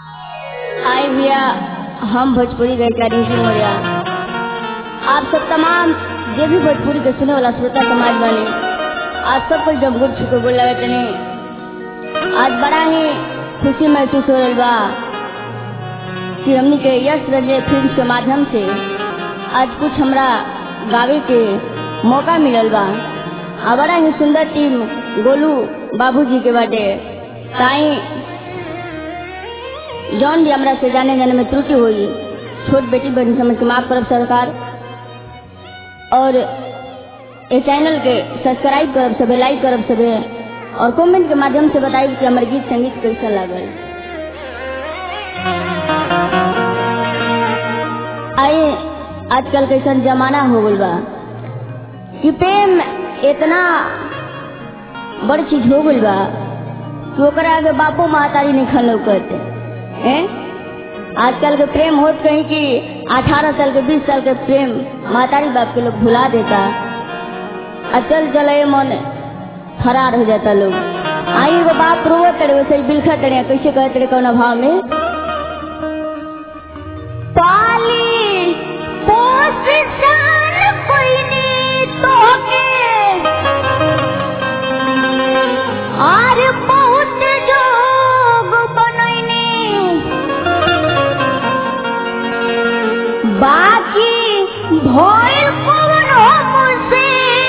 आए भैया हम भोजपुरी गायिका रिंकी मौर्या आप सब तमाम जो भी भोजपुरी के सुने वाला श्रोता समाज वाले आज सब कुछ जब गुड़ छुके बोल लगे तनी आज बड़ा ही खुशी महसूस हो रही बा कि हमनी के यश रजे फिल्म के माध्यम से आज कुछ हमरा गावे के मौका मिलल बा आ बड़ा ही सुंदर टीम गोलू बाबूजी के बाटे ताई जौन भी हमरा से जाने जाने में त्रुटि हुई छोट बेटी बहन समझ के माफ करब सरकार और ये चैनल के सब्सक्राइब करब सबे लाइक करब सबे और कमेंट के माध्यम से बताइब कि हमारे गीत संगीत कैसा लागल आए आजकल कैसा जमाना हो गल बा कि प्रेम इतना बड़ चीज हो गल बा कि ओकरा आगे बापो महतारी नहीं खल करते हैं आजकल के प्रेम होत कहीं कि 18 साल के 20 साल के प्रेम महतारी बाप के लोग भुला देता अचल चले मन फरार हो जाता लोग आई एगो बाप रोवत तड़े वैसे ही बिलखा तड़े कैसे कहते तड़े कौन भाव में पाली पोस जान कोई नी तोके आर बहुत जोग बनैनी बाकी भइल कौन मुझसे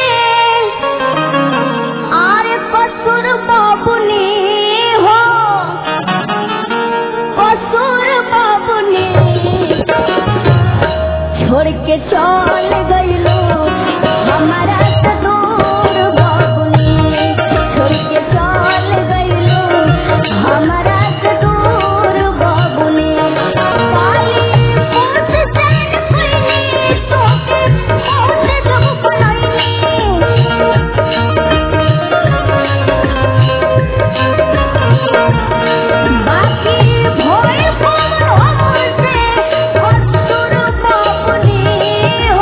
आर कसूर बाबुनी हो कसूर बाबुनी छोड़ के चल गइलो हमारा से दूर बाबुनी छोड़ के चल गइलो हमारा से दूर बाबुनी पाली पोस जान कोइनी तोके पोस जब बनैनी बाकी भोर कौन हमसे कसूर बाबुनी हो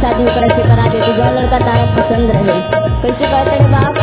शादी ओकरा से करा दे तो जो लड़का तारा पसंद रहे कैसे कहते रे बाप